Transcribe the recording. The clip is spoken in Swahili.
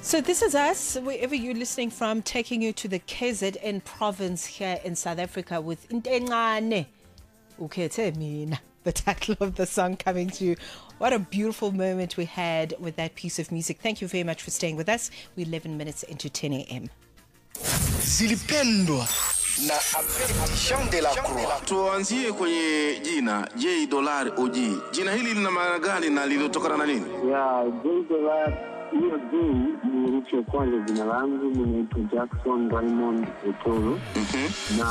So this is us, wherever you're listening from, taking you to the KZN province here in South Africa with Intencane. Ukhethe mina. The title of the song coming to you. What a beautiful moment we had with that piece of music. Thank you very much for staying with us. We're 11 minutes into 10 a.m. zilipendwa na Jean de la Croix. Tuanzie kwenye jina J dollar OG. Jina hili lina maana gani na lilitokana na nini? ya J-Dollar, hiyo J ni herufi ya kwanza jina langu, mi naitwa Jackson Raymond Otoro na